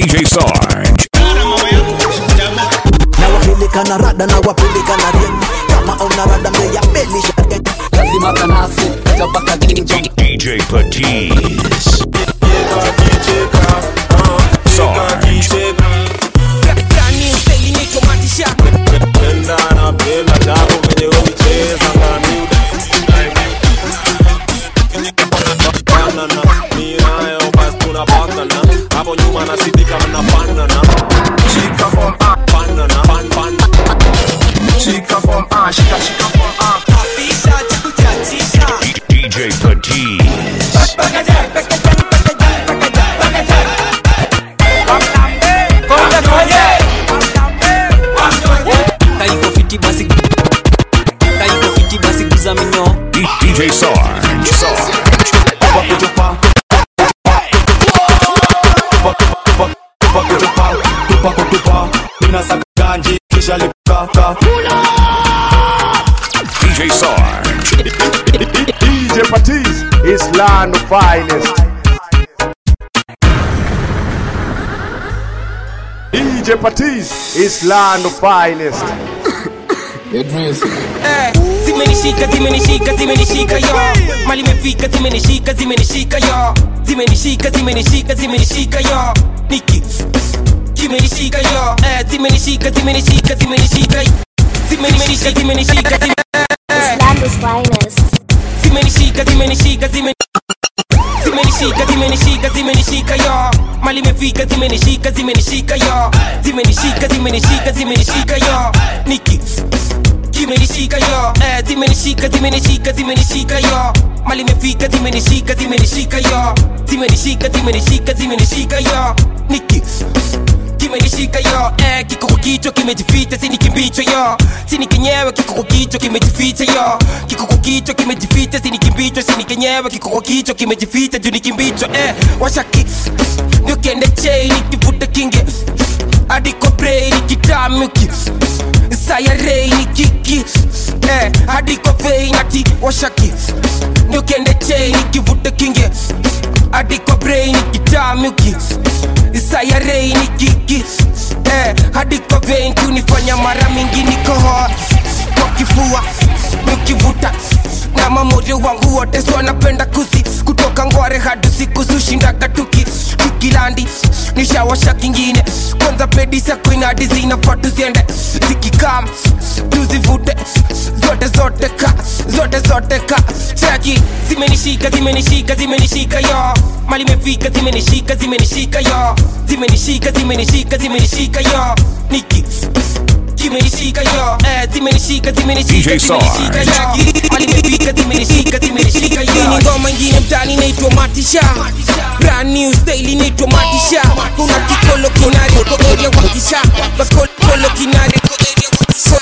DJ Sarge. na wapeleka na rada na wapeleka na rieng kama una rada mbeya belisha lazima kanasi tabaka kinjo DJ Patiz. Sarge. hapo nyuma nasidika mnapandana shika form ah pandana pan pan shika form ah shika shika form ah DJ Patiz. kaiko fiti basi kaiko fiti basi guza minyo D- DJ Sarge. Sarge. ganji kisha lipaka DJ Sarge. DJ Patiz is land of finest. DJ Patiz is land of finest. Eh, zimenishika zimenishika zimenishika yo mali imefika zimenishika zimenishika yo zimenishika zimenishika zimenishika yo niki kimenishika yo eh, zimenishika zimenishika zimenishika zimenishika zimenishika zime- eh, Islam's finest. zimenishika zimenishika zime zimenishika zimenishika zimenishika yo mali imefika zimenishika zimenishika yo zimenishika zimenishika zimenishika yo niki zimenishika yo eh, zimenishika zimenishika zimenishika yo mali imefika zimenishika zimenishika yo zimenishika zimenishika zimenishika yo niki kimenishika yo eh, kiko kwa kichwa kimejificha sini kimbicho yo sini kenyewe kiko kwa kichwa kimejificha yo kiko kwa kichwa kimejificha sini kimbicho sini kenyewe kiko kwa kichwa kimejificha juu ni kimbicho eh, washaki ndio kiende chei nikivuta kinge hadi kwa brei nikitamuki sayarei ni kiki eh, hadi kwa vei nati washaki ndio kiende chei nikivuta kinge hadi kwa brei nikitamuki sayarei ni kiki eh, hadi kwa vein kunifanya mara mingi nikohoa kwa kifua nikivuta na mamoja wangu wote so wanapenda kusi kutoka ngware hadi siku sushindaga tuki tukilandi nishawasha kingine kwanza pedisa kuinadi zinafaa tuziende zikikam tuzivute zote zote ka zote zote ka chaki zimenishika zimenishika zimenishika yo mali imefika zimenishika zimenishika yo zimenishika zimenishika zimenishika yo niki zimenishika yo eh, zimenishika zimenishika DJ Sarge. zimenishika yo mali imefika zimenishika zimenishika yo ni ngoma ingine mtani inaitwa matisha brand new style inaitwa matisha kuna kikolo kinari kwa area wakisha bakolo kinari kwa area wakisha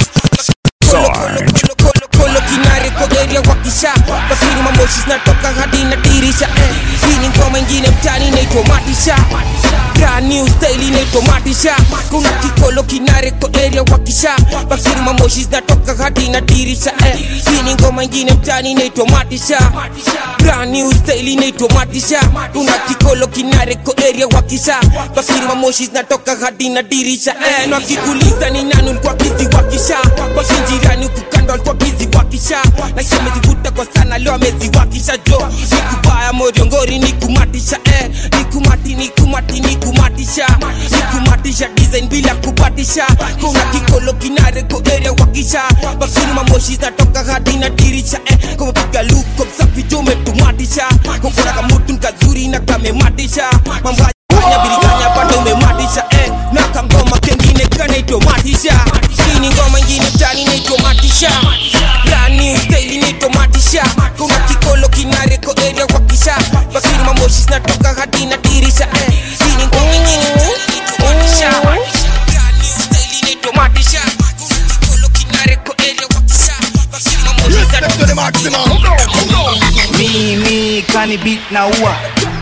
Sarge. kolo kinare kogeria wakisha bakini mamoshi zinatoka hadi na dirisha eh. hii ni ngoma ingine mtani inaitwa matisha brand new style inaitwa matisha kuna kikolo kinare ko area wakisha bakini mamoshi zinatoka hadi na dirisha eh. hii ni ngoma ingine mtani inaitwa matisha brand new style inaitwa matisha kuna kikolo kinare ko area wakisha bakini mamoshi zinatoka hadi na dirisha eh. na wakikuliza ni nani ulikuwa bizi wakisha wakinjirani huku kando alikuwa bizi wakisha naisha amezivuta kwa sana leo ameziwakisha jo nikubaya moriongori nikumatisha eh. nikumati nikumati nikumatisha nikumatisha design bila kupatisha kuna kikolo kinare ko area wakisha bakini mamoshi zinatoka hadi na dirisha eh. kumapiga luko msafi jo umetumatisha kokona kamutu nkazuri na kamematisha mambo ya Kanya biriganya bado umematisha eh. na kangoma kengine kanaitwa matisha hii ni ngoma ingine tani inaitwa matisha brand new style inaitwa matisha kuna kikolo kinare ko area wakisha bakini mamoshi zinatoka hadi na dirisha eh. hii ni ngoma ingine inaitwa matisha brand new style inaitwa matisha kuna kikolo kinare ko area wakisha bakini mamoshi zinatoka mimi kani beat na ua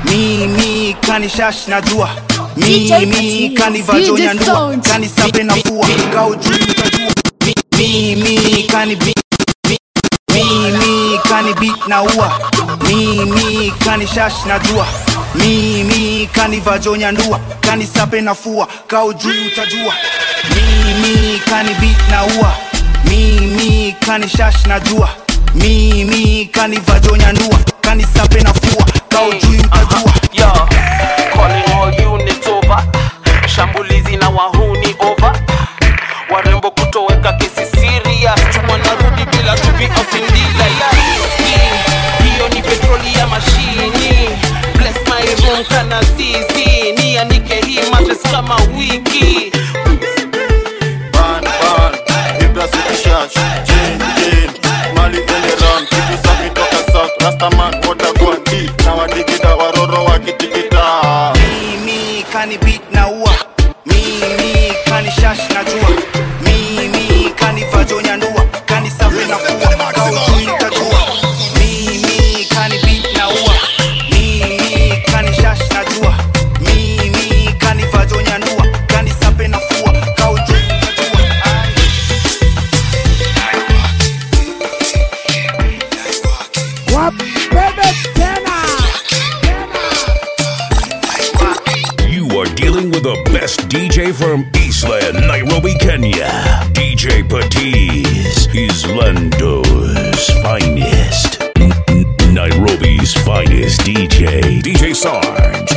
mimi kani shash na jua DJ mimi Patiz, kani DJ vajonya ndua Sound. kani sape na fua kao juu utajua Mi- mimi kani beat mi- mimi kani beat na ua mimi kani shash na jua mimi kanivajonya ndua kanisape nafua kao juu utajua mimi kani beat na ua mimi kani shash na jua mimi kanivajonya ndua kanisape nafua kao juu utajua Yo, calling all units over. Shambulizi na wahuni over. Warembo kutoweka kesi serious. Chuma narudi bila tupi ofindila ya riski. Hiyo ni petroli ya mashini. Bless my room kana zizi. Nianike hii mattress kama wiki. Ban, ban, Ibra City Shash, Jane, Jane, Mali ende round, kitu safi toka South, Rastaman, Watergwan, D, na wadigida waroro wakitikita. mimi kani beat na ua mimi kani shash na jua mimi kani vajonya ndua kani sape na fua kao juu utajua mimi kani beat na ua mimi kani shash na jua mimi kani vajonya ndua kani sape na fua kao juu utajua Ai. You are dealing with the best DJ from Eastland, Nairobi, Kenya. DJ Patiz is Lando's finest. N- N- Nairobi's finest DJ. DJ Sarge.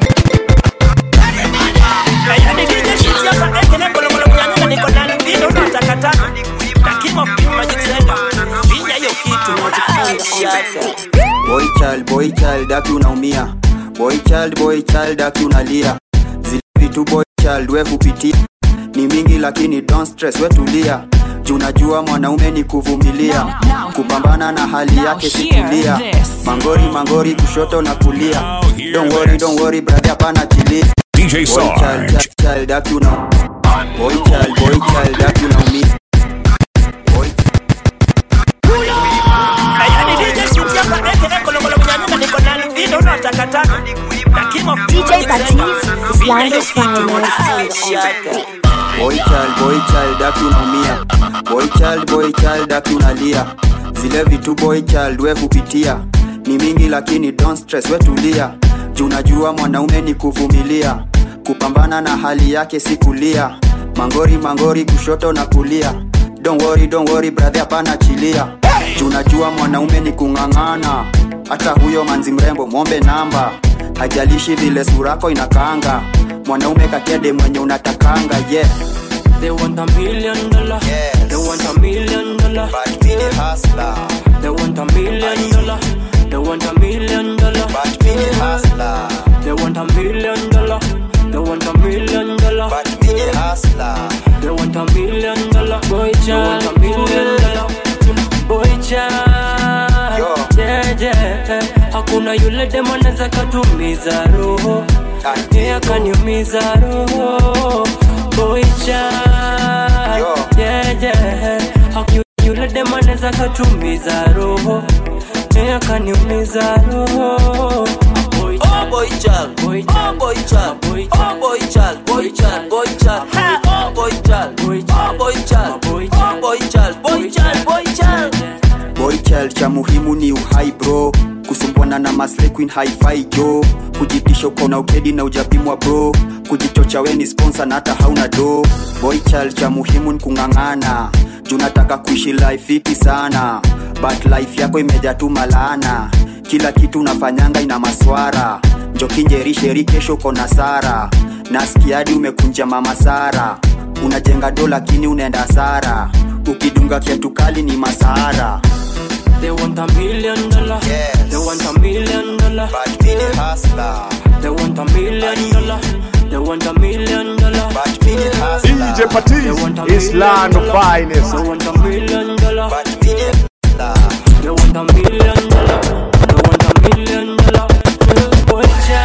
boy child boy child aki unaumia boy child boy child aki unalia zile vitu boy child we kupitia ni mingi lakini don't stress we tulia juu najua mwanaume ni kuvumilia kupambana na hali yake sikulia mangori mangori kushoto na kulia don't worry don't worry brother hapana chilia DJ boy child Sarge. child, child aki una boy child boy child aki unaumia boy DJ Patiz is Lando's finest. boy child boy child aki unaumia boy child boy child aki unalia zile vitu boy child we kupitia ni mingi lakini don't stress we tulia juu najua mwanaume ni kuvumilia kupambana na hali yake si kulia mangori mangori kushoto na kulia don't worry, don't worry brother hapana chilia juu najua mwanaume ni kung'ang'ana hata huyo manzi mrembo mwombe namba hajalishi vile surako inakaanga mwanaume kakede mwenye unatakanga yeah They want a million dollar. Yes. They want a million dollar. But me the hustler, They want a million dollar. They want a million dollar. but me the hustler, They want a million dollar. They want a million dollar. but me the hustler. They want a million dollar. Boy child. They want a million dollar. Boy child. Yo. Yeah, yeah. Hakuna yule demo anaweza katumiza roho. Ati Yeye akaniumiza roho. Boy child. Yo. Yeah, yeah. Haku- Yule demo anaweza katumiza roho. Yeye akaniumiza roho. Boy Oh boy child, Boy oh child. boy child, Boy oh child. boy child, boy child, boy child, oh boy child, Boy oh child. boy child, Boy oh child. boy child, boy child, boy child. boy child cha muhimu ni uhai bro kusumbwana na maslay queen hi-fi jo kujitisha uko na ukedi na ujapimwa bro kujichocha we ni sponsor na hata hauna do boy child cha muhimu ni kung'ang'ana juu nataka kuishi life fiti sana but life yako imejaa tu malaana kila kitu unafanyanga ina maswara njokinjerisheri kesho uko na sara nasikiadi umekunja mama sara unajenga do lakini unaenda sara ukidunga kiatu kali ni masahara They want a million dollar. Yes. They want a million dollar. But me the hustler, They want a million dollar. They want a million dollar. but me the hustler, DJ They Patiz want a is million land of dollar. finest. They want a million dollar. but me the hustler. They want a million dollar. They want a million dollar. Boy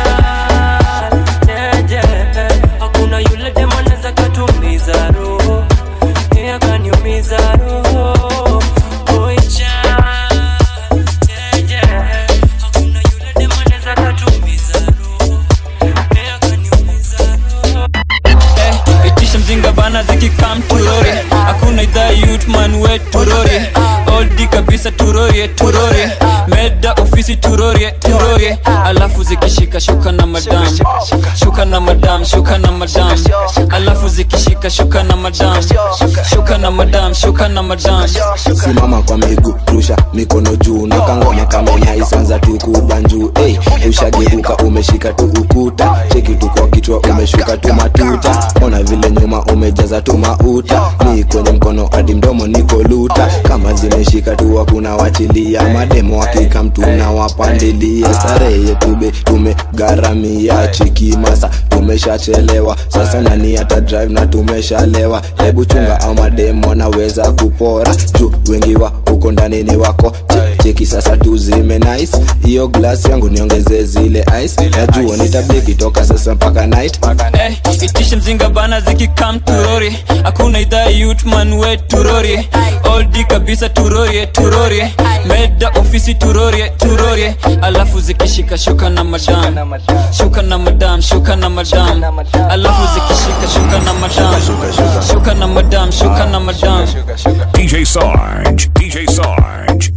child, yeah, yeah. Hakuna yule demo anaweza katumiza roho. Yeye akaniumiza roho. Boy child, yeah, yeah. Hakuna yule demo anaweza katumiza roho. Yeye akaniumiza roho. Eh, itisha mzinga bana zikikam turori hakuna idhaa yutman we turori oldi kabisa turorie turorie meda ofisi turorie turorie alafu alafu zikishika shuka na madam shuka na madam shuka na madam alafu zikishika shuka na madam shuka na madam shuka na madam simama kwa miguu rusha mikono juu na kangoma kama naisanza tu kubanjuu hey, ushageuka umeshika tu ukuta cheki tu kwa kichwa umeshuka tu matuta ona vile nyuma umejaza tu mauta ni kwenye mkono hadi mdomo niko luta kama zimeshika tu hakuna wachilia mademo hakika mtu na wapandilia starehe yetube tumegharamia chiki masa tumeshachelewa sasa nani hata drive na tumeshalewa hebu chunga au mademo naweza kupora juu wengi wa huko ndani ni wako Che- cheki sasa tuzime nice hiyo glass yangu niongeze zile ice najua nitabiki toka sasa mpaka night Eh, itishe mzinga bana zikikam turori hakuna idhaa yutman we turori oldi kabisa turorie turorie meda ofisi turorie turorie alafu zikishika shuka na madam shuka na madam shuka na madam alafu zikishika shuka na madam shuka na madam shuka na madam DJ Sarge, DJ Sarge.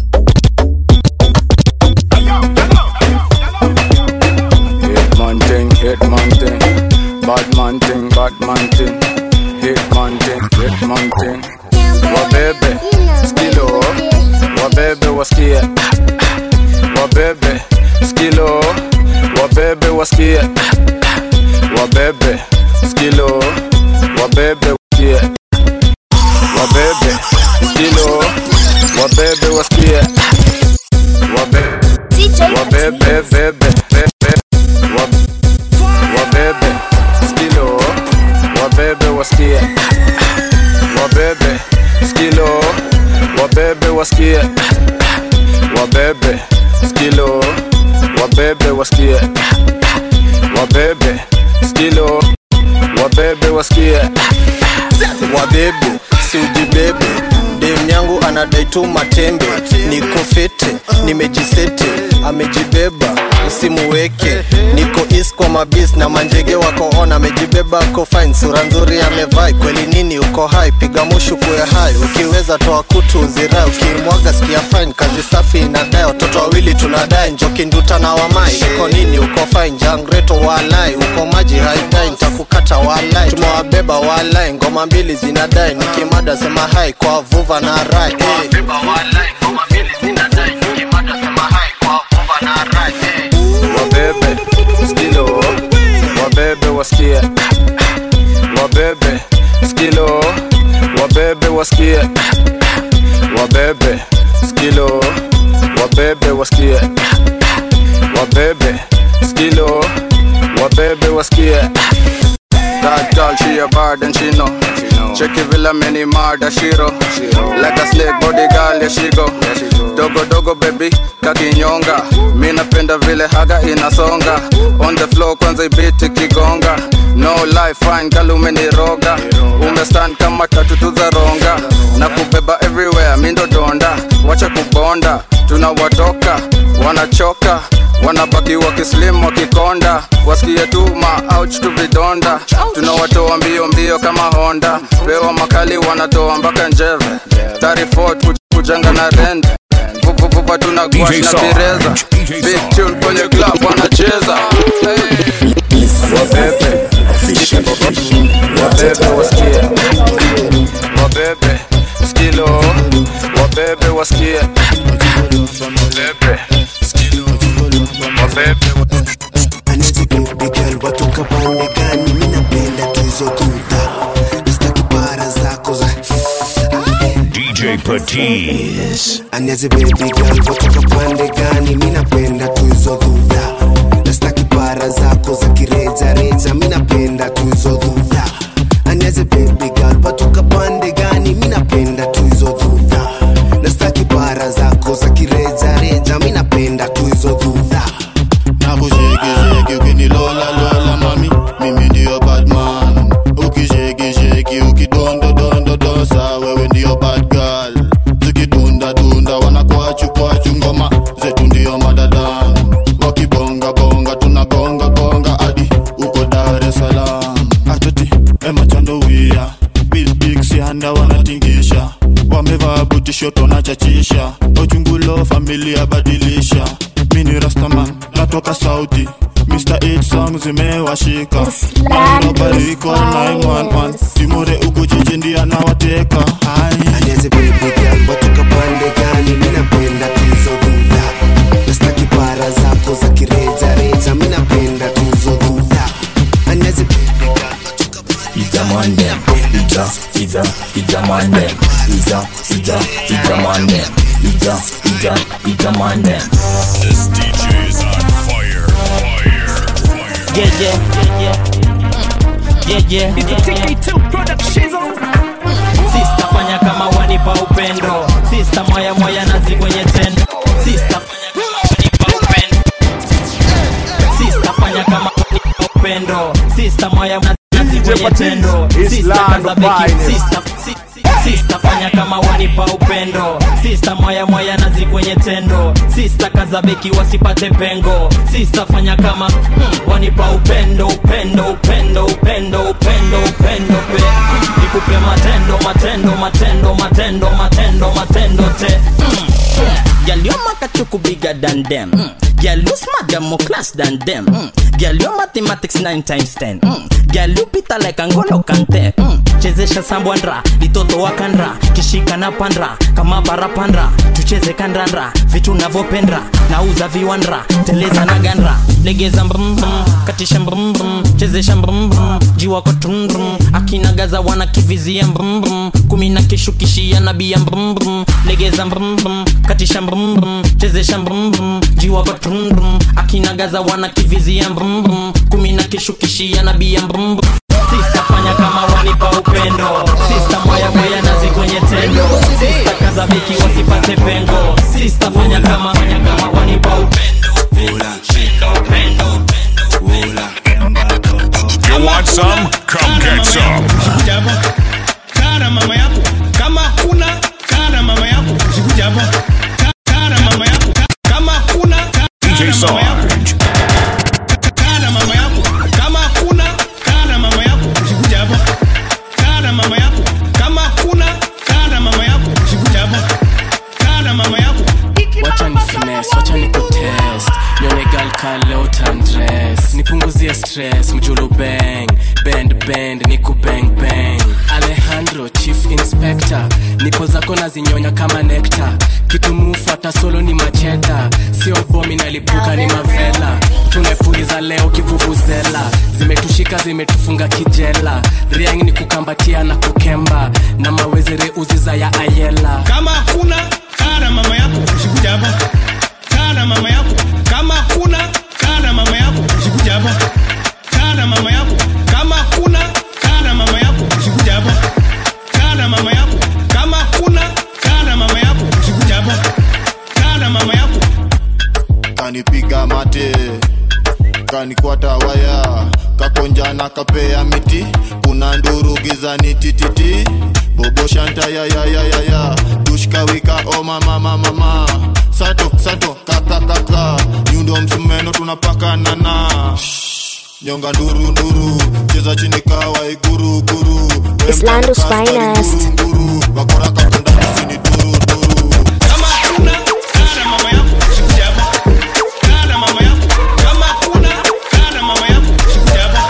Hit man thing, hit man thing, bad man thing, bad man thing, hit man thing, hit man thing. Wabebe, skilo, wabebe wasikie, wabebe, skilo, wabebe wasikie, wabebe, skilo, wabebe wasikie, wabebe, skilo, wabebe wasikie, wabebe, wabebe, bebe, bebe, wab- wabebe, skilo, wabebe wasikie, wabebe, skilo, wabebe wasikie, wabebe, skilo, wabebe wasikie, wabebe, skilo, wabebe wasikie, wabebe siujibebe dem yangu anadai tu matembe niko fete nimejisete amejibeba usimuweke niko is kwa mabis na manjege wako on amejibeba ako fine sura nzuri amevai kweli nini uko hai piga mushu kuwe hai ukiweza toa kutu uzirai ukimwaga sikia fine kazi safi inadai watoto wawili tunadai njoki nduta na wamai iko nini uko fine jangreto walai uko maji haidai ntakukata walai tumewabeba walai ngoma mbili zinadai nikimada sema hai kwa vuva na rai hey. wabebe, skilo, wabebe wasikie, wabebe, skilo, wabebe wasikie, wabebe, skilo, wabebe wasikie, wabebe, skilo, wabebe wasikie. That girl, she a bad and she know. Check it villa many murder shiro. Like a snake body girl, yeah she go. Dogo dogo baby, kakinyonga. Mi napenda vile haga inasonga. On the floor kwanza ibiti kigonga. No life fine girl umeniroga. Umestand kama tatu tu za ronga. Na kubeba everywhere, mi ndo donda. Wacha kubonda, tunawatoka, wanachoka wanabaki wakislim wakikonda wasikie tu ma ouch tu vidonda tunawatoa mbio mbio kama honda pewa makali wanatoa mpaka njeve 34 kujenga na rend vuvuvuva tuna DJ gwash na Sarge, bireza big tune kwenye club wanacheza Hey. wabebe wabebe wasikie wabebe skilo wabebe wasikie wabebe skilo wabebe baby girl watoka pande gani mi napenda tu hizo tuta nastaki para zako za DJ Patiz. aniaze baby girl watoka pande gani mi napenda tu hizo tuta nastaki para zako za kirejareja mi napenda tu hizo tuta aniaze baby girl watoka pande gani mi napenda tu hizo tuta nastaki para zako za kirejareja mi napenda tu hizo tuta nakushekisheki ukinilola lola mami mimi ndiyo badman ukishekisheki ukidondodondodosa wewe ndiyo bad girl zikidundadunda wanakwachu ngoma zetu ndiyo madadan wakibongabonga tunabongagonga hadi uko dar es salaam atoti emachandowia bilbiksianda wanatingisha wamevaa butishoto na chachisha ochungulo familia badilisha mini rastaman toka sauti Mr. 8 song zimewashika Nairobariko 911 Timore uku jiji ndiye anawateka Aniaze baby girl watoka pande gani mi napenda tuzo dhudha nastaki para zako za kireja reja mi napenda tuzo dhudha Aniaze baby girl It's a man them. It's a, it's a, it's a man them. It's a, it's a, it's a man them. It's a, it's a, it's a man them. This DJ is on fire. Yeah, yeah, yeah, yeah, yeah. It's a TK2 production. Sista fanya kama wanipa upendo Sista moya moya nazi kwenye tendo Sista fanya kama wanipa upendo Sista fanya kama wanipa upendo Sista moya nazi kwenye tendo Sista kaza beki Sista si- si- Sista fanya kama wanipa upendo Sista moya moya nazi kwenye tendo Sista kaza beki wasipate pengo Sista fanya kama mm, wanipa upendo upendo upendo upendo upendo upendo pe nikupe matendo matendo matendo matendo matendo matendo te mm. Girl, your makachuku bigger than them. Mm. Girl, you smart, you're more class than them. Mm. Girl, your mathematics 9 times 10. Mm. Girl, you pita like Angolo Kante. Mm. Chezesha sambwandra, litoto wakandra, kishika na pandra, kama barapandra, tucheze kandandra, vitu navyopendra, nauza viwandra, teleza na gandra, legeza mbrum brum, katisha mbrum brum, chezesha mbrum brum, jiwa kwa trum brum, akinagaza wana kivizia mbrum brum, kumi na kishukishia nabia mbrum brum, legeza mbrum brum, katisha mbrum brum, chezesha mbrum brum, jiwa kwa trum brum, akinagaza wana kivizia mbrum brum, kumi na kishukishia nabia mbrum brum. Sista fanya kama wanipa upendo Sista moya moya nazi kwenye tendo Sista kaza beki wasipate pengo Sista fanya kama fanya kama wanipa upendo Shika upendo You want some? Come get some. kaa na mama yako kama kuna kaa na mama yako usikuja hapa Kaa- kaa na mama yako Ka- kama kuna kaa DJ na mama yako Sarge. kaa na mama yako kama kuna kaa na mama yako usikuja hapa kaa na mama yako kama kuna kaa na mama yako usikuja hapa kaa na mama yako wacha ni finesse, wacha ni kutest nione gal kale utandress nipunguzie stress mjulu bang bend bend niku bang bang alejandro chief inspector nipo zako nazinyonya kama nekta kitu mufuata solo ni macheta sio bomi nalipuka ni mavela tumepuliza leo kivuvuzela zimetushika zimetufunga kijela riang ni kukambatia na kukemba na mawezere uziza ya ayela kama kuna kaa na mama yako usikuja hapa kaa na mama yako kama kuna kaa na mama yako usikuja hapa kaa na mama yako kama kuna kaa na mama yako usikuja hapa kaa na mama yako kama kuna kaa na mama yako usikuja hapa kaa na mama yako kanipiga mate kanikwata waya kakonja na kapea miti kuna nduru gizani tititi bobo shanta ya ya ya ya ya dushkawika o mama mama mama sato sato kaka kaka nyundo msumeno tunapaka nana nyonga nduru nduru cheza chini kawa iguru guru Islando's finest. wakora kapenda kusini duru duru kama kuna kaa na mama yako usikuja hapa kaa na mama yako kama kuna kaa na mama yako usikuja hapa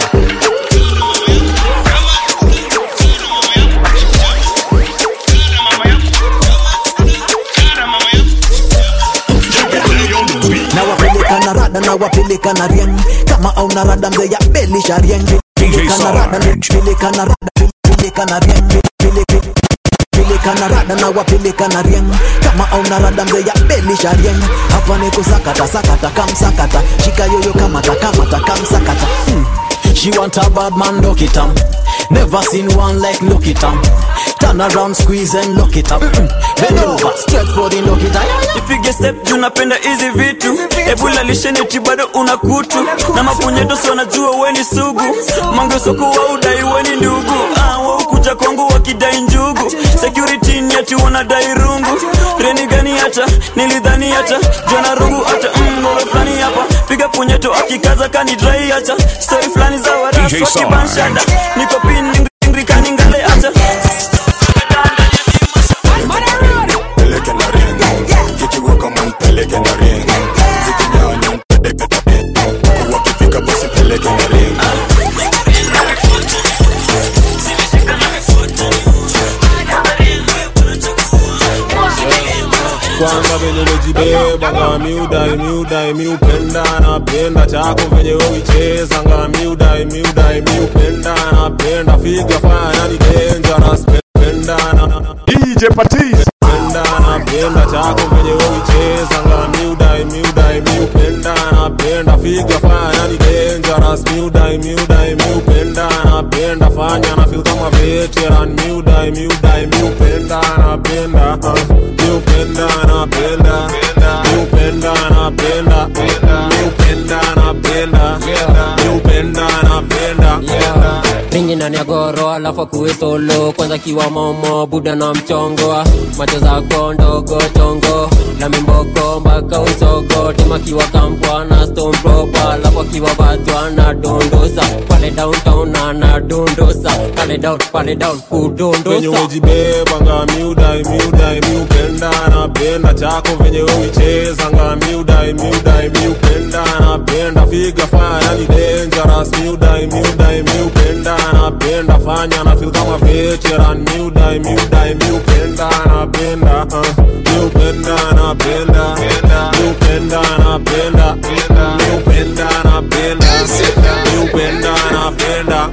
nawapeleka na rada nawapeleka na rieng kama au na rada mzee ya belisha rieng peleka na rada peleka na rada peleka na rieng peleka peleka na rada nawapeleka na rieng kama au na rada mzee ya belisha rieng hapa ni kusakata sakata kamsakata shika yoyo kamata kamata kamsakata hmm. She want a bad man, look it up. Never seen one like look it up. Turn around, squeeze and look it up. Mm-mm. Bend over, straight for the look it up. ipige step juu napenda hizi vitu ebula lisheneti bado una kutu na mapunyeto si wanajua weni sugu mangesoko wa udai weni ndugu ah, waukuja kwangu wakidai njugu security ni ati wanadai rungu reni gani hata nilidhani hata jona rungu hata mgolo fulani hapa piga punyeto akikaza kanidrai hata stori fulani za DJ warafu Sarge. wakibanshada niko pin ngrikaningale hata peleke na ring zikiweka man peleke na ring zikinyanya mpeleke na ring umejibebanga miudai miudai miupenda napenda chako venye uicheza nga miudai miudai miupenda napenda figa fanya ni dangerous penda na DJ Patiz penda napenda chako venye uicheza nga miudai miudai miupenda napenda figa fanya ni dangerous miudai miudai miupenda napenda fanya na feel kama veteran miudai miudai miupenda napenda uh, miupenda napenda miupenda napenda miupenda napenda miupenda napenda mingi ndani ya goro alafu akuwe solo kwanza kiwa momo buda na mchongo macho zako ndogo chongo na mimboko mpaka usogo tema kiwa kampwa na stone proper alafu akiwa vatwa na dondosa pale downtown ana dondosa pale down pale down venye kudondosa umejibebanga miudai miudai miupenda napenda chako venye uicheza nga miudai miudai miupenda napenda figa fanya ni dangerous miudai miudai miupenda napenda fanya na feel kama veteran miudai miudai miupenda napenda uh, miupenda napenda miupenda napenda miupenda napenda miupenda napenda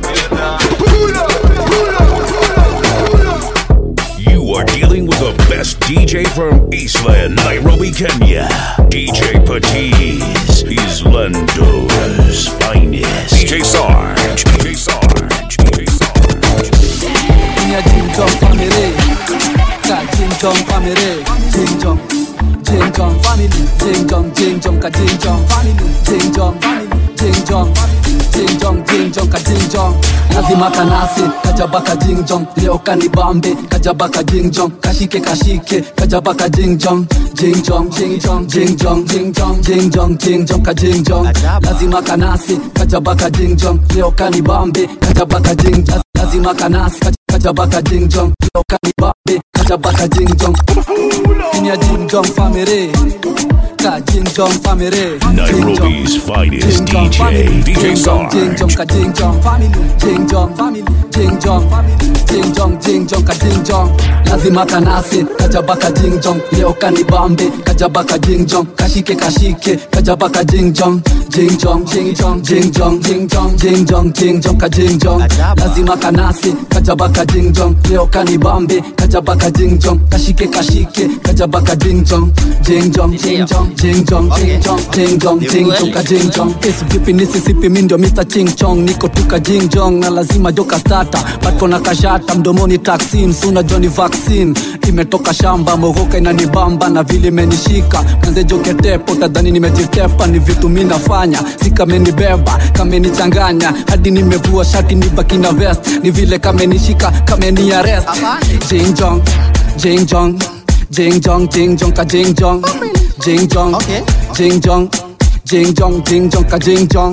You are dealing with the best DJ from Eastland, Nairobi, Kenya. DJ Patiz. He's Lando's finest. DJ Sarge. DJ Sarge. DJ Sarge. Nya Jing Jong family Ka Jing Jong family Jing Jong Jing Jong family Jing Jong Jing Jong ka Jing Jong family Jing Jong Jing Jong Jing Jong Jing Jong ka Jing Jong lazima kanasi kajabaka Jing Jong leo kanibambe kajabaka Jing Jong kashike kashike kajabaka Jing Jong Jing Jong Jing Jong Jing Jong Jing Jong Jing Jong Jing Jong ka Jing Jong lazima kanasi kajabaka Jing Jong leo kanibambe kajabaka Jing Jong lazima kanasi kajabaka Jing Jong leo kanibambe kajabaka Jing Jong Inya Jing Jong family ka Jing Jong family Nairobi's finest DJ. DJ Sarge. Jing Jong ka Jing Jong family Jing Jong family Jing Jong Jing Jong Jing Jong ka Jing Jong lazima kanasi kajabaka Jing Jong leo kanibambe kajabaka Jing Jong kashike kashike kajabaka Jing Jong Jing Jong Jing Jong Jing Jong Jing Jong Jing Jong Jing Jong ka Jing Jong lazima kanasi kajabaka Jing Jong leo kanibambe kajabaka Jing Jong kashike kashike kajabaka Jing Jong Jing Jong Jing Jong Jing Jong Jing Jong Jing Jong Jing Jong ka Jing Jong Esi vipi nisisipi mi ndio Mr. Ching Chong niko tuka Jing Jong na lazima joka starter but kona kashata mdomoni taxin suna Johnny vaccine imetoka shamba mogoka inanibamba na vile imenishika kanze joketepo tadhani nimejitepa ni vitu mi nafanya si kamenibeba kamenichanganya hadi nimevua shati nibaki na vest ni vile kamenishika kameni arrest Jing Jong Jing Jong Jing Jong Jing Jong ka Jing Jong Jing Jong Jing Jong Jing Jong Jing Jong ka Jing Jong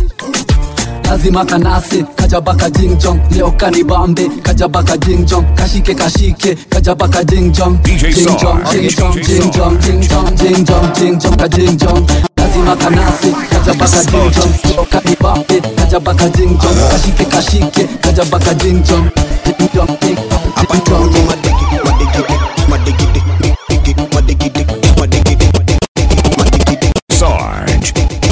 lazima kanasi kajabaka Jing Jong leo kanibambe kajabaka Jing Jong kashike kashike kajabaka Jing Jong DJ Jing Jong Sarge. Jing Jong DJ Jing Jong Jing Jong Jing Jong Jing Jong ka Jing Jong lazima kanasi kajabaka Jing Jong leo kanibambe kajabaka Jing Jong kashike kashike kajabaka Jing Jong Jing Jong Jing Jong Jing Jong Sarge.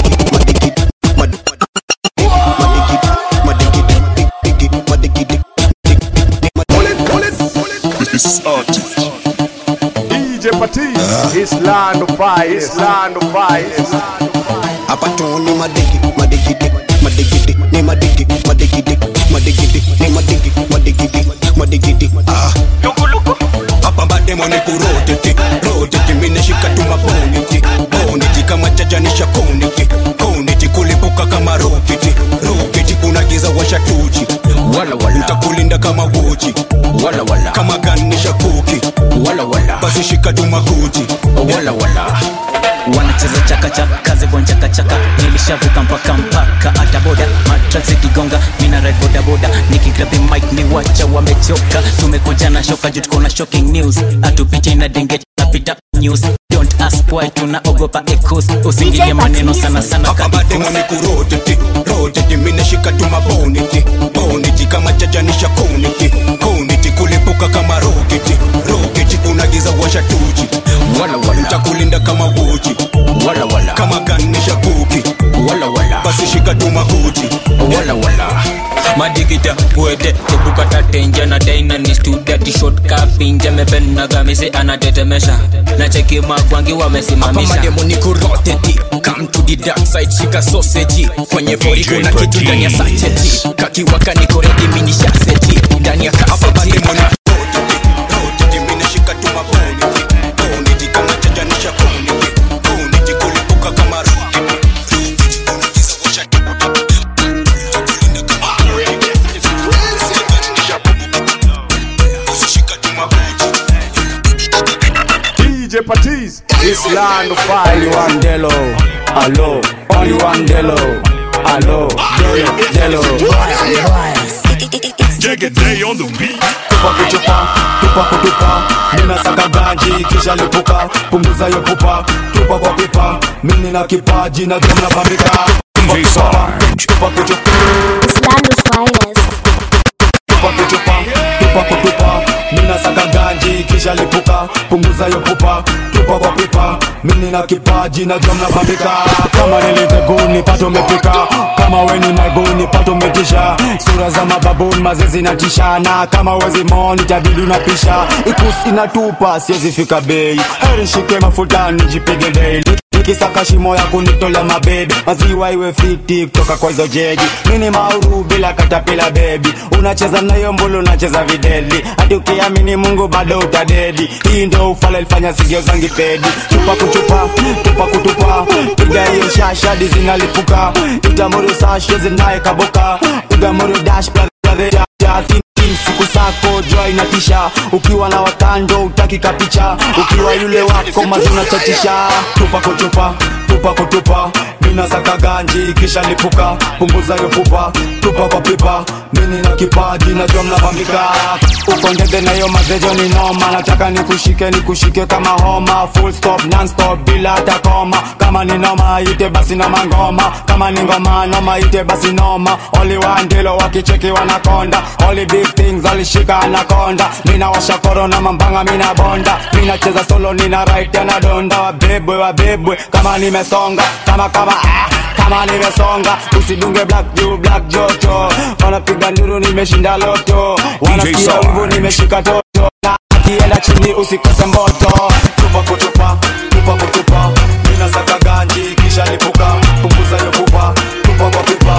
This is art. DJ Patiz is land of fire. Is land of fire. hapa tu ni madigi madigidi madigidi ni madigi madigidi madigidi ni madigi madigidi madigidi ah hapa bademo ni kuroteti roteti mineshika tu maboniti boniti kama chajanisha koniti koniti kulipuka kama roketi roketi unagiza washatuchi wala wala ntakulinda kama wochi wala wala kama ganisha kuki wala wala basi shika tu makuti wala wala wanacheza chakachaka kazi kwa chakachaka nilishavuka mpaka mpaka hata boda matrasi kigonga mina ride boda boda nikigrabi mic ni wacha wamechoka tumekuja na shoka juu tuko na shocking news atupite na denge napita news don't ask why tunaogopa echoes usingilie maneno sana sana hapa bademo ni kuroteti roteti mineshika tu maboniti boniti kama chajanisha koniti koniti kulipuka kama roketi roketi unagiza washatuchi wala wala ntakulinda kama wala wala madigida pwede tebukata tenja na daina ni studia tishot kafinja mepenaga mise anatetemesha na cheki magwangi wamesimamisha mademo ni kuroteti come to the dark side shika sausage kwenye pori kuna kitu ndani ya sacheti kakiwaka niko ready mini shaseti ndani ya kaseti DJ Patiz, this land of fire. Only one Delo, hello. Only one Delo, hello. Delo, Jagged Day on the beat. tupa kuchupa, tupa kutupa, mina saka ganji kisha lipuka, punguza yo pupa, tupa kwa pipa, mimi na kipaji na jumla bambika. DJ Sarge. Tupa kuchupa, Islando's finest. tupa kuchupa, tupa kutupa, mina saka ganji kisha lipuka, punguza yo pupa, tupa kwa pipa, mimi na kipaji na jumla bambika. Kama niliteguni pato umepika, kama weni maiguni pato umetisha, sura za mababuni mazezi natishana, kama wezi moni tabidi unapisha, ikusi inatupa siwezi fika bei, heri shike mafuta nijipige daily nikisaka shimo ya kunitola mabebe maziwa iwe fiti kutoka kwa hizo jegi mini mauru bila katapila bebi unacheza nayo mbulu unacheza videli hadi ukiamini mungu bado utadedi hii ndo ufala ilifanya sigio zangi pedi chupa kuchupa tupa kutupa piga hiyo shashadi zinalipuka itamuru sashe zinaye kaboka ugamuru dash brother jazz siku sako jua inatisha ukiwa na wakando utaki kapicha ukiwa yule wako mazuna chachisha tupa kutupa tupa kutupa mina saka ganji kisha lipuka punguza yo pupa tupa kwa pipa mini na kipaji najua mnabambika uko ndege na hiyo mazejo ni noma nataka nikushike nikushike kama homa full stop non stop bila hata koma kama ni noma ite basi noma ngoma kama ni ngoma noma ite basi noma oli wandilo wakicheki wanakonda oli big things alishika anakonda mina washa korona mambanga mina bonda mina cheza solo nina right na donda wabebwe wabebwe kama nimesonga kama kama ah kama nimesonga usidunge black juu black joto wanapiga nduru nimeshinda loto wanasikia Sarge. wivu nimeshika toto na akienda chini usikose moto tupa kutupa tupa kutupa mina saka ganji kisha lipuka punguza yo pupa tupa kwa pipa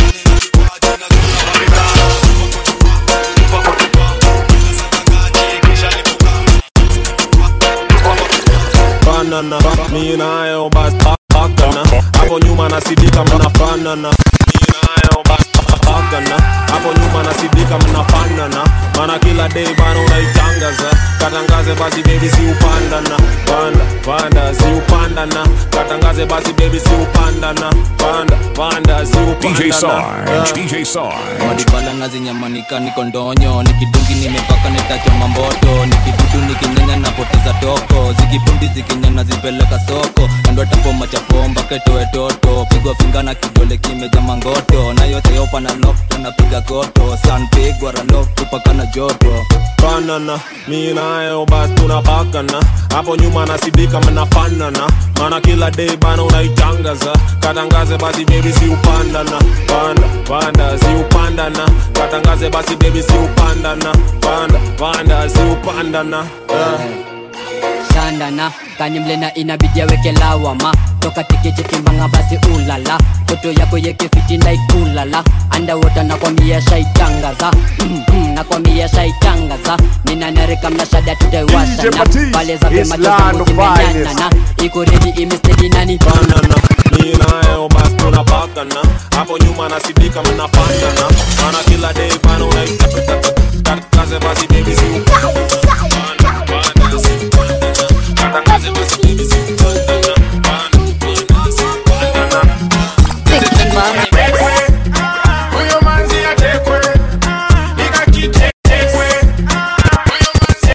fanana mi nayo bas pa- pakana hapo nyuma nasidika mnafanana mi nayo bas pa- pakana hapo nyuma nasidika mnafanana mana kila day bana unaitangaza katangaze basi baby si upandana panda panda si upandana katangaze basi baby si upandana panda panda si DJ upandana Sarge. DJ Sarge. madibala nazinyamanika niko ndonyo nikidungi nimepaka nitachoma mboto nikidudu nikinyanya napoteza toko zikibundi zikinyana zipeleka soko ando tapoma chapomba ketoe toto pigwa finga na kidole kimeja mangoto na yote yopa na lokto napiga koto san pigwa raloftu paka na joto fanana mi nayo bas tunapakana hapo nyuma nasidika mnafanana mana kila day bana unaitangaza katangaze basi baby si upandana panda panda si upandana katangaze basi baby si upandana panda panda si upandana yeah. shandana kanimlena inabidi aweke lawama toka tikichikimbanga basi ulala toto yako yekefiti naikulala andawota nakwambia shaitangaza mm, mm, nakwambia shaitangaza ninanarika mnashada DJ tutaiwashana Patiz, pale za Island vema zimenyanana finest. iko redi imestedi nani banana mi nayo bas tunapakana hapo nyuma nasidika mnafanana mana kila day bana unaitakaze basi baby si upandana Panda, panda, si upandana. Katangaze basi baby si upandana Panda, panda, si upandana Huyo manzi atekwe, nikakitekwe. Huyo manzi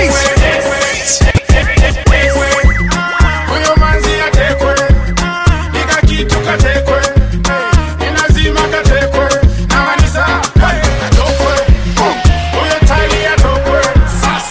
atekwe, huyo manzi atekwe, nikakitu katekwe. Ni lazima katekwe, na kanisa, hey, atokwe. Huyo tali atokwe,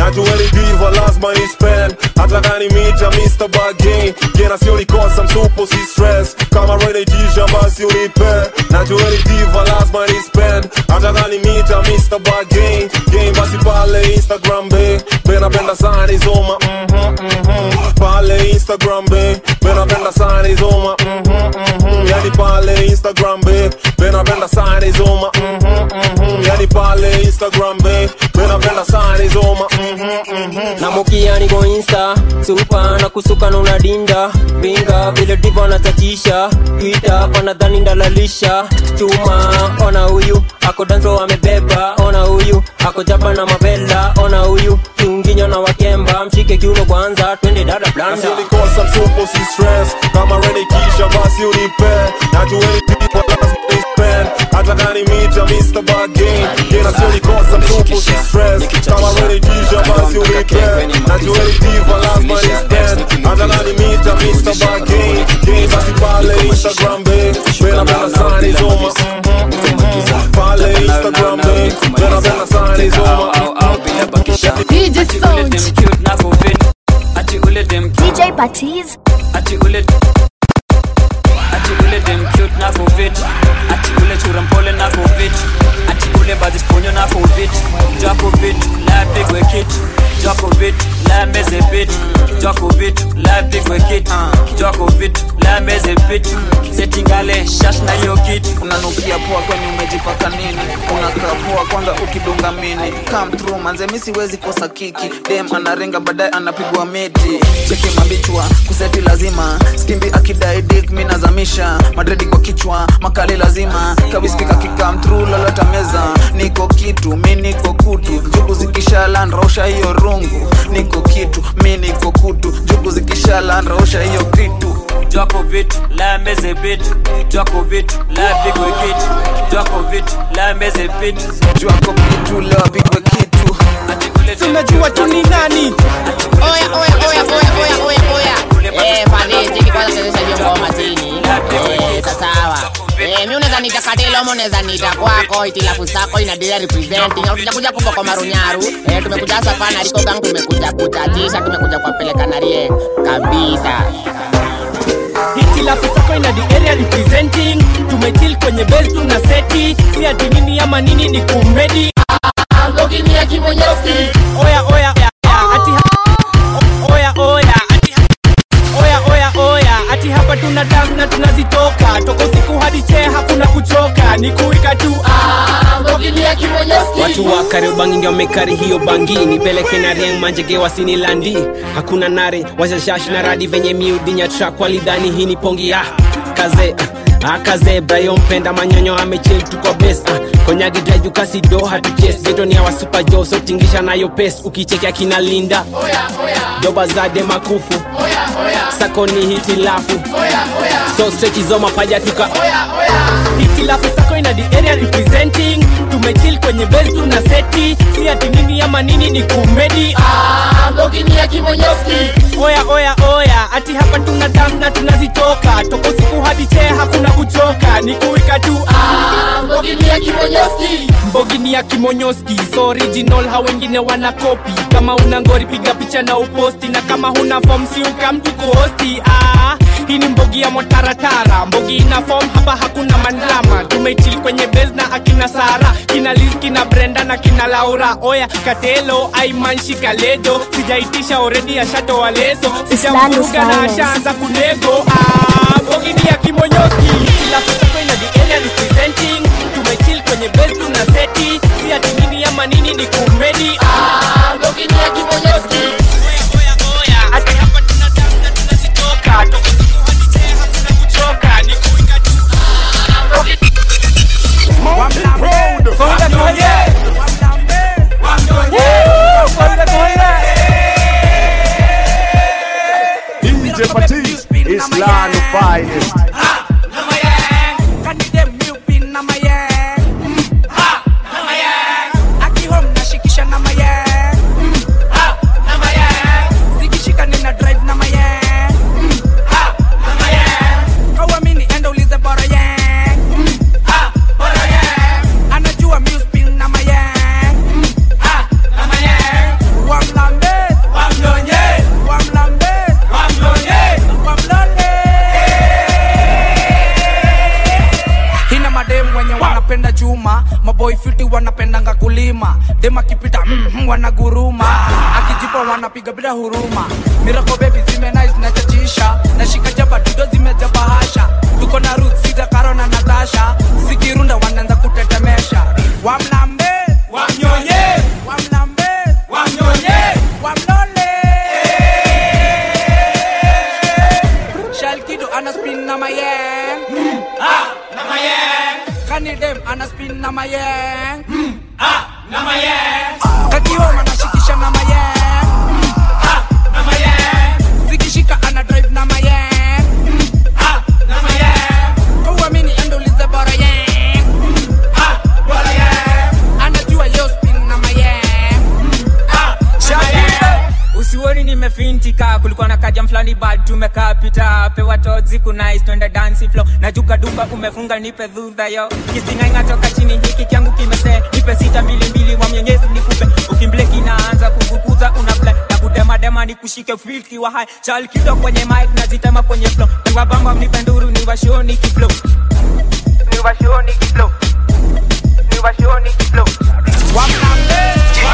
najueni diva lazima ni spend hata kani mita Mr. Bargain jena sio nikosa msupo si stress kama renetisha basi unipe najueni diva lazima ni spend hata kani mita Mr. Bargain game basi pale Instagram be benapenda sana izoma mhm mhm pale Instagram be benapenda sana izoma mhm mhm yani pale Instagram be benapenda sana izoma mhm mhm yani pale Instagram be benapenda sana izoma mhm mhm namukia niko insta supa na kusuka na unadinda pinga vile divo anatatisha twita panadhani ndalalisha chuma ona huyu ako danso amebeba ona huyu ako jaba na mavela ona huyu kiunginya na wakemba mshike kiuno kwanza twende dada blanda Nasionikosa msupo si stress kama renikisha basi unipe najueni diva lazima ni spend hata kani mita Mr. Bargain jena sio nikosa msupo si stress kama renikisha basi unipe najueni diva lazima ni spend hata kani mita Mr. Bargain game basi pale Instagram be benapenda sana izoma pale Instagram be benapenda sana izoma DJ Sound Ati ule dem DJ Patiz. Ati ule Ati ule dem cute na fit Ati ule chura mpole na fit Ati ule bazi sponyo na fit Joko fit la big we kit Joko fit la meze bit Joko fit la big we kit Joko fit la meze bit Setingale shash na yo kit unanukia poa kwani umejipaka nini unakaa poa kwanza ukidunga mini come through manze mi siwezi kosa kiki dem anarenga baadaye anapigwa miti cheki mabichwa kuseti lazima skimbi akidai dik mi nazamisha madredi kwa kichwa makali lazima kawiskika kikam through lolota meza niko kitu mi niko kutu jugu zikishalandrausha hiyo rungu niko kitu mi niko kutu jugu zikishalandrausha hiyo kitu Joko vit la meze bit Joko vit la big we kit Joko vit la meze bit Joko vitu la big we kitu tunajua tu ni nani Oya, oya, oya, oya, oya, oya, oya. Eh, pale, cheki kwanza chezesha hiyo ngoma chini. Eh, sasa sawa. Eh, mi unaweza nita katilo, mo unaweza nita kwako, itilafu sako inaendelea representing. Au tujakuja kuko kwa marunyaru. Eh, tumekuja hasa pana Rico Gang, tumekuja kutatisha, tumekuja kuwapeleka na rie kabisa. hitilafu sako ina the area representing tumechill kwenye base tuna seti si ati nini ama nini ni kumedi Ngoginia kimonyoski. oya oya oya ati ha- oya oya ati ha- oya oya oya ati hapa tuna dance na tunazitoka toka usiku hadi chee hakuna kuchoka ni kuika tu Ngoginia kimonyoski. watu wa kariobangi ndio wamekari hiyo bangi nipeleke na rieng manjege wasini landi hakuna nare washashash na radi venye miudinya trak walidhani hii ni pongi ya kaze ah, akaze brayo mpenda manyonyo amechil tuko bes ah, konyagi drajukasido hatuches geto ni awa super jo so tingisha nayo pes ukicheki akina linda doba zade makufu sako ni hitilafu so strechi zo mapaja tuka hitilafu sako ina the area representing tumechill kwenye base tuna seti si ati nini ama nini ni kumedi Ngoginia kimonyoski. oya oya oya ati hapa tuna dance na tunazitoka toka usiku hadi chee hakuna kuchoka ni kuika tu Ngoginia kimonyoski. mbogini ya kimonyoski so original ha wengine wana kopi kama una ngori piga picha na uposti na kama huna form si ukamtu kuhosti ah, hii ni mbogi ya motaratara mbogi ina form hapa hakuna mandlama tumechili kwenye base na akina sara kina liz kina brenda na kina laura oya katelo aimanshi kalejo sijaitisha oredi ashatoa leso sijamvuruga na ashaanza kunego ah, mbogi ni ya kimonyoski kila kusako ina the area representing tumechill kwenye base tuna seti si ati nini ama nini ni kumedi ah, Ngoginia kimonyoski. ati hapa tuna dance na tunazitoka toka siku hadi chee hakuna kuchoka ni kuika tu Konga konye. Woo! Konga konye. DJ Patiz is land of finest. Anajua music na mayang. Mm. Ah, na mayang. dem akipita mm, mm, wanaguruma akijipa wanapiga bila huruma mirako bebi zimenais nachachisha nashika jaba dudo zimejaba hasha tuko na ruth sita karo na natasha zikirunda wanaanza kutetemesha wamlambe wamnyonye wamlambe wamnyonye wamlole shalkido anaspin na mayeng ah, na mayeng kanidem anaspin na mayeng ah, na mayeng kakioma nashikisha na mayeng ah, na mayeng zikishika ana drive na mayeng ah, na mayeng kauamini endoulize bora yeng ah, bora yeng anajua yo spin na mayeng ah, na mayeng usioni nimefintika kulikuwa na kajam fulani bad tumekaa pita pewa tozi kunais twende dansi flow najuka duka umefunga nipe dhudha yo kisingainga toka chini hiki kyangu kimese nipe sita mbili mbili wa mwenyezi nikupe ukimbleki inaanza kuvukuza una play na kudemadema ni kushike filki wa hai chal kido kwenye mic nazitema kwenye flow niwabamba mnipe nduru niwashoni kiflow niwashoni kiflow niwashoni kiflow wamlambe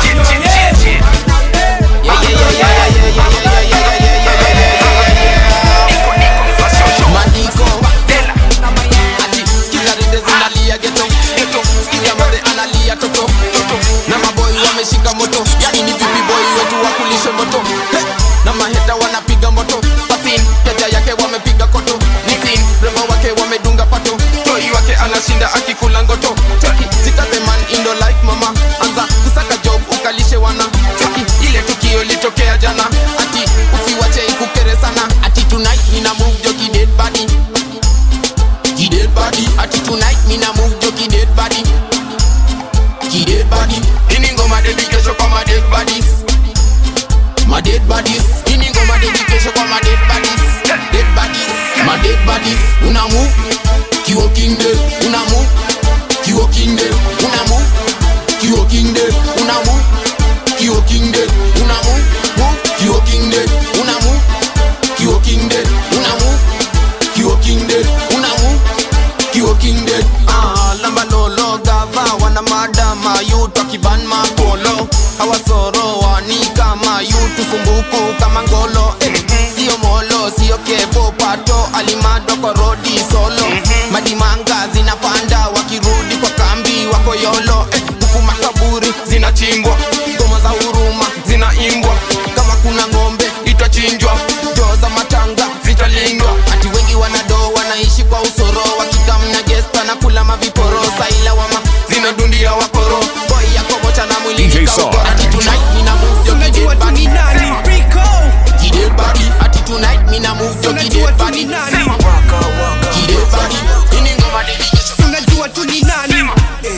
Mandiko Ati sikiza rende zinalia geto geto sikiza madhe analia toto toto na maboy wameshika moto yani ni vipi boy wetu wakulishe moto He! na maheta wanapiga moto pasin keja yake wamepiga koto nisin rembo wake wamedunga pato toi wake anashinda akikula ngoto chaki zitazeman indo life mama anza kusaka job ukalishe wana chaki ile tukio litokea jana ati usiwache ikukere sana ati tonight nina move joki dead body ki dead body ati tonight nina move joki dead body ki dead body ini ngoma dedication kwa ma dead bodies ma dead bodies ini ngoma dedication kwa ma dead bodies dead bodies ma dead bodies una move ki walking dead una move ki walking dead una move ki walking dead una move ki walking dead una move move ki walking dead una move ki walking dead una move ki walking dead una move ki walking dead ah lamba lolo gava wana madama yuto kiban makolo hawasoro wani kama yutu sumbuku kama ngolo eh, sio molo sio kevo pato alimado kwa rodi solo madimanga zinapanda wakirudi kwa kambi wako yolo eh, huku makaburi zinachimbwa ngoma za huruma zinaimbwa kama kuna ng'ombe itachinjwa joo za matanga zitalindwa ati wengi wanado wanaishi kwa usoro wakikamna gesta na kula maviporo saila wama zinadundia wakoro boy yako mocha na mwili DJ nikauko. Sarge. ati tonight mina move yo kided body kided body ati tonight mina move yo kided body kided body ini ngoma unajua tu ni nani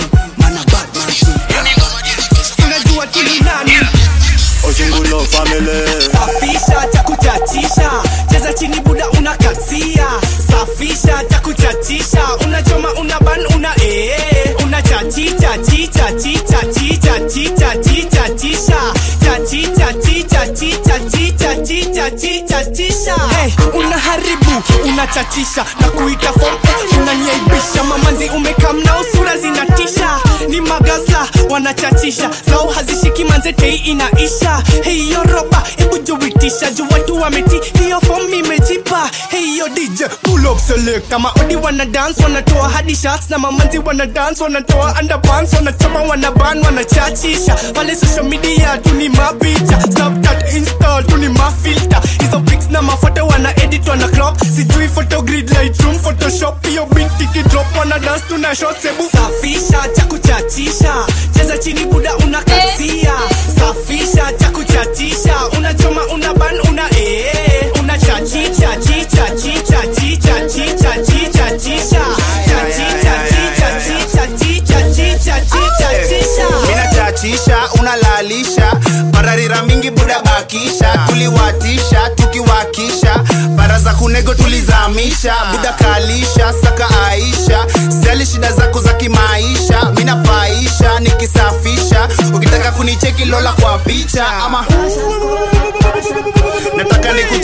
unajua tu ni nani Ojungulo family safisha cha kuchachisha cheza chini buda unakatia safisha cha kuchachisha unachoma una ban una ee una chachicha chicha chicha chicha chicha chicha chisha chachicha chicha chicha chicha chicha chicha chisha hey, unaharibu unachachisha na kuita form unaniaibisha mamanzi umekamnao sura zinatisha ni magasla wanachachisha zao hazishiki manzetei inaisha hiyo roba hebu juitisha juu watu wameti hiyo fom imejipa hiyo dj pull up select kama odi wana dance wanatoa hadi shots na mamanzi wana dance wanatoa underpants wanachoma wanaban wanachachisha pale social media tu ni mapicha snapchat insta tu ni mafilter hizo pics na mafoto wana edit wana crop sijui photogrid lightroom photoshop hiyo binti kidrop wana dance tuna shots hebu safisha cha kuchachisha cheza chini buda unakasia safisha cha kuchachisha unachoma una ban una ee una chachicha chicha chicha chicha chicha chicha chisha chachicha chicha chicha chicha chicha chicha chisha minachachisha unalalisha bararira mingi buda bakisha tuliwatisha tukiwakisha bara za kunego tulizamisha buda kalisha saka aisha stali shida zako za kimaisha minapaisha nikisafisha ukitaka kunicheki lola kwa picha ama nataka nikucheki kila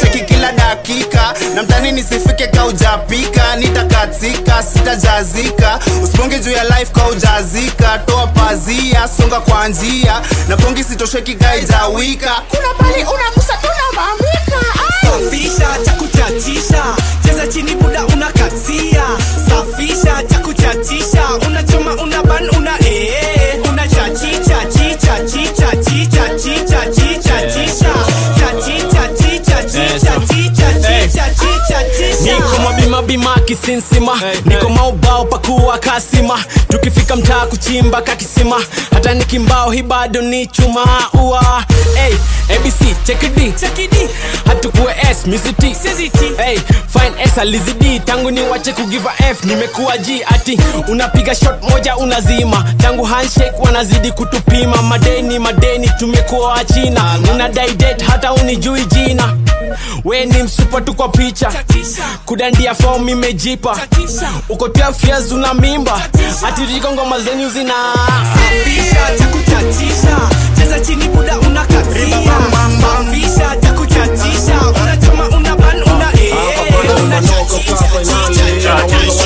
kila dakika na mtani nisifike kaujapika nitakatika sitajazika usiponge juu ya life kaujazika toa pazia songa kwa njia na pongi sitosheki kaijawika kuna pali unagusa tunamamika safisha cha kuchachisha cheza chini buda unakatia safisha cha kuchachisha unachoma una ban una ee una chachicha chicha chicha chicha chicha chicha chicha chachicha chicha chicha chicha chicha chicha chicha niko mabimabima kisinsima niko maubao pakuwa kasima tukifika mtaa kuchimba kakisima hata nikimbao hi bado ni chuma ua hey, abc chekidi hatukuwe s misiti hey, fine s alizidi tangu ni wache kugiva f nimekuwa g ati unapiga shot moja unazima tangu handshake wanazidi kutupima madeni madeni tumekuwa wachina unadai date hata unijui jina we ni msupa tu kwa picha kudandia fom imejipa uko 12 years una mimba atiriko ngoma zenyu zina safisha cha kuchachisha cheza chini buda unakatia safisha cha kuchachisha unachoma una ban una ee una chachicha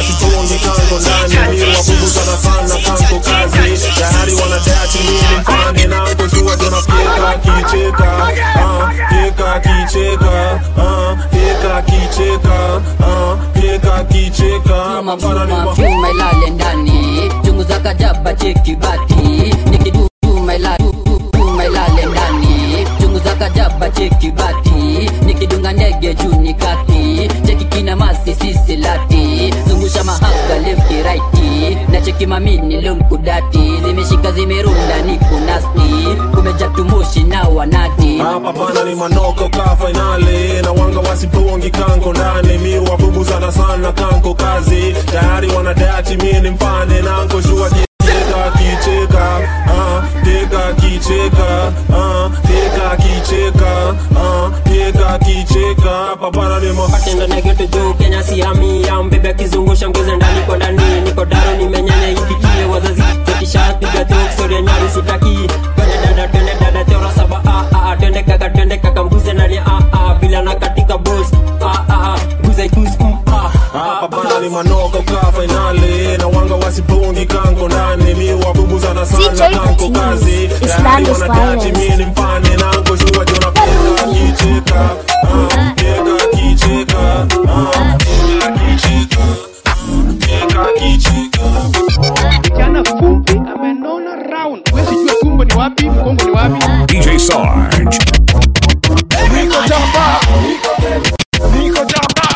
tayari wanadachi mimi mpande nangu jua tunafyeka kicheka ah, fyeka kicheka ah, fyeka kicheka ah, fyeka kicheka mapana ni ma- Chuma ilale ndani chunguza kajaba cheki bati nikiduma ilale ndani chunguza kajaba cheki bati nikidunga ndege juu ni kati cheki kina masi sisi lati zungusha mahaga lefti raiti na cheki mamini lumkudati zimeshika zimerunda ni kunasti kumeja tumushi na wanati hapa pana ni manoko ka fainali na wanga wasipongi kanko ndani mi wabubu sana sana kanko kazi tayari wanadachi mi ni mpande nanko shua kicheka kicheka ah, teka kicheka ah, teka kicheka ah, teka kicheka hapa pana ni ma patendo negeto juu kenya siamia mbebe akizungusha mgeze ndani kwa ndani niko daro nimenyanya ifikie wazazi tekishapiga toksori nyari sitaki twende dada twende dada teora saba ah, ah, ah, twende kaka twende kaka mbuze nani ah, ah, bila na katika bos ah, ah, ah, buze ikus mm, ah, hapa pana ni manoko ka fainali na wanga wasipongi kanko ndani mi wabubu sana sana kanko kazi tayari wanadachi mi ni mpande nanko shua jona peka kicheka ah, teka kicheka ah, teka kicheka teka kicheka kijana fupi amenona round wezi jua tumbo ni wapi mgongo ni wapi DJ Sarge. Niko jamba, niko jamba,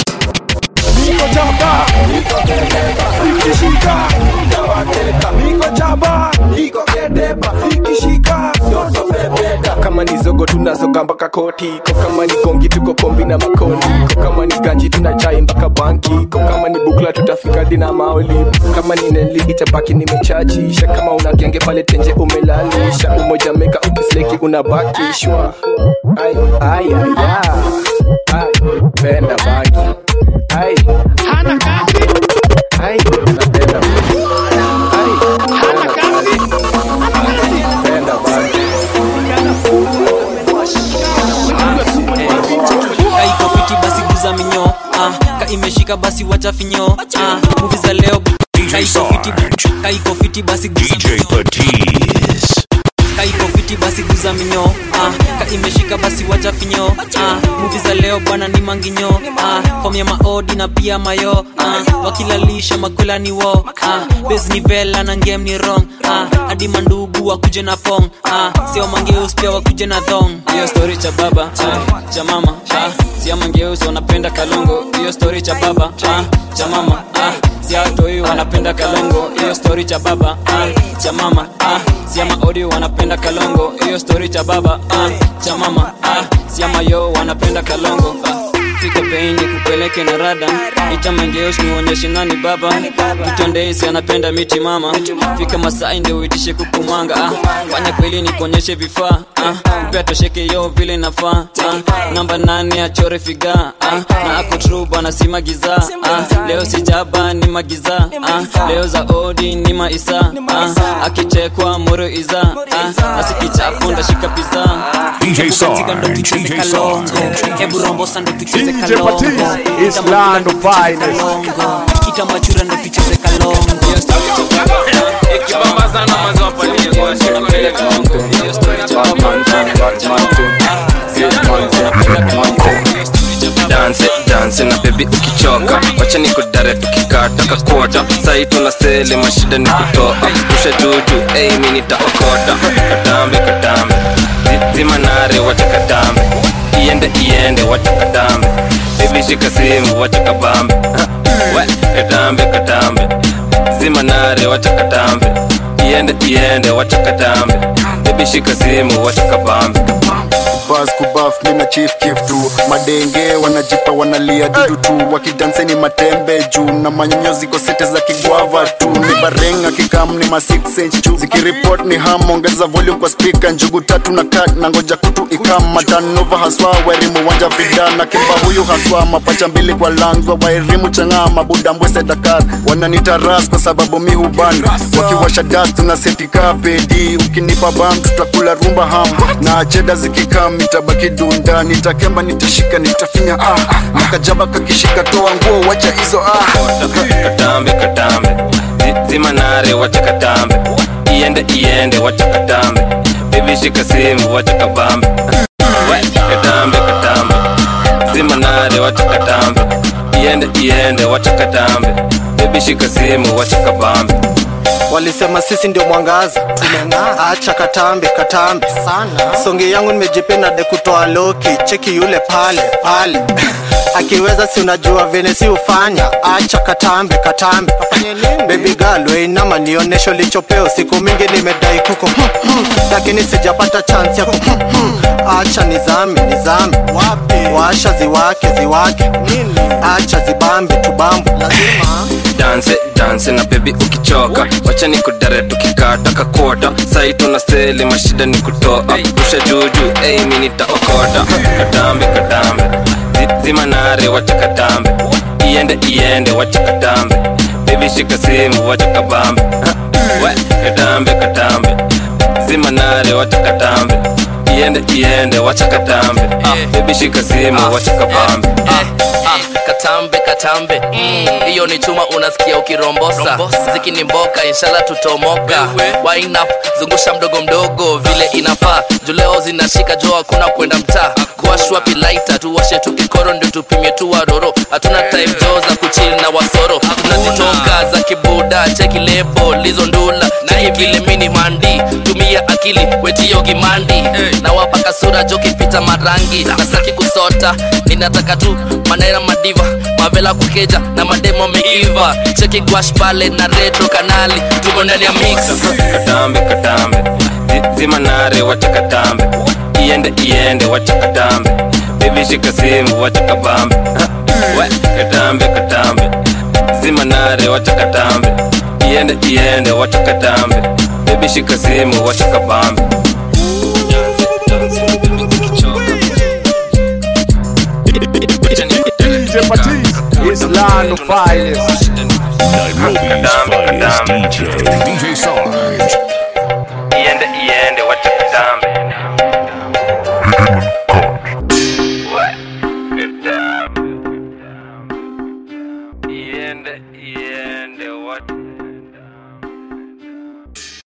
niko jamba, ikishika niko jamba, niko kedeba, ikishika toto bebeka. kama ni zogo tunazoga mpaka koti ko kama ni gongi tuko kombi na makoni ko kama ni ganji tuna chai mpaka banki ko kama ni bukla tutafika dina maoli kama ni neli itabaki nimechachisha kama una genge pale tenje umelalisha umoja meka ukisleki unabakishwa ai ai ai ya. ai penda bangi ai hana kazi ai napenda bangi ai hana kazi penda bangi kaiko fiti basi guza minyo ah, ka imeshika basi wacha finyo ah, muvi za leo kaiko fiti, kaiko fiti basi guza DJ Patiz. kaiko fiti basi guza minyo ah, ka imeshika basi wacha finyo ah, muvi za leo bwana ni manginyo ah, fom ya maodi na pia mayo ah, wakilalisha makwela ni wo ah, bes ni vela na ngem ni rong ah, hadi mandugu wakuje na pong ah, sio mangeus pia wakuje na thong hiyo story cha baba ah, cha mama ah, sia mangeus wanapenda kalongo hiyo story cha baba ah, cha mama ah, sia toi wanapenda kalongo hiyo story cha baba ah, cha mama ah, sia maodi wanapenda kalongo hiyo story cha baba ah, cha mama ah, sia mayo wanapenda kalongo ah. fika bei ni kupeleke na rada itamangeos nionyeshe nani baba tutondeisi anapenda miti mama fika masai ndio uitishe kukumanga ah. fanya kweli ni kuonyeshe vifaa ah. pia tosheke yo vile nafaa ah. namba nane achore figa ah. na akutruba na si magiza ah. leo sijaba ni magiza ah. leo za odi ni maisa ah. akichekwa moro iza ah. nasikichapo ndashika piza DJ Sarge, DJ Sarge. hebu rombo sando tucheze DJ kalongo Patis is land of finest. itamachura ndo tucheze kalongo danse danse na bebi ukichoka wacha nikudare tukikata kakuota sai tuna sele mashida ni kutoa rusha juju ei mi nitaokota katambe katambe Zi- zima nare wacha katambe iende iende wacha katambe bebi shika simu wacha kabambe Ha, we katambe katambe zima nare wacha katambe iende iende wacha katambe bebi shika simu wacha kabambe bas kubaf mina chief kif tu madenge wanajipa wanalia dudu tu wakidanseni matembe juu na manyonyo ziko sete za kigwava tu ni barenga kikam ni ma 6 inch juu zikiripot ni ham ongeza volume kwa speaker njugu tatu na kat na ngoja kutu ikam matanova haswa wairimu wanja vida na kimba huyu haswa mapacha mbili kwa langwa wairimu chang'aa mabuda mbwese dakar wananita ras kwa sababu mi huban wakiwasha das tuna setika pedi ukinipa bam tutakula rumba ham na cheda zikikam nitabaki dunda nitakemba nitashika nitafinya ah nakajaba kakishika toa nguo wacha hizo ah katambe katambe Zi- zima nare wacha katambe iende iende wacha katambe bebi shika simu wacha kabambe We, katambe katambe zima nare wacha katambe iende iende wacha katambe bebi shika simu wacha kabambe walisema sisi ndio mwangaza tumeng'aa acha katambe katambe sana songe yangu nimejipenda de kutoa loki cheki yule pale pale akiweza si unajua vene si ufanya acha katambe katambe bebi galweinama nionesho lichopeo siku mingi nimedai kuko hmm, hmm, lakini sijapata chance yako hmm, hmm. acha nizame nizame washa ziwake ziwake acha zibambe tubambe lazima danse danse na bebi ukichoka wacha nikudare tukikata kakota sai tuna sele mashida ni kutoa rusha juju ei mi nitaokota katambe katambe Zi- zima nare wacha katambe iende iende wacha katambe bebi shika simu wacha kabambe Ha, we katambe katambe zima nare wacha katambe iende iende wacha katambe Ah, bebi shika simu wacha kabambe Ah, katambe katambe Mm, hiyo ni chuma unasikia ukirombosa zikini mboka inshallah tutomoka Wind up, zungusha mdogo mdogo vile inafaa juleo zinashika jo hakuna kwenda mtaa kuwashwa pilaita tuwashe tukikoro ndio tupimie tu waroro hatuna time jo za kuchili na wasoro tunazitoka za kibuda cheki lebo lizo ndula na vile mini mandi tumia akili wetio gimandi na wapaka sura jo kipita marangi nasaki kusota ninataka tu manera madiva mavela kukeja na mademo meiva cheki gwash pale na retro kanali tuko ndani ya mix katambe katambe Zi- zima nare wacha katambe iende iende wacha katambe bebi shika simu wacha kabambe Ha, we katambe katambe zima nare wacha katambe iende iende wacha katambe bebi shika simu wacha kabambe DJ Patis is land of finest. Nairobi's finest DJ, DJ Sarge.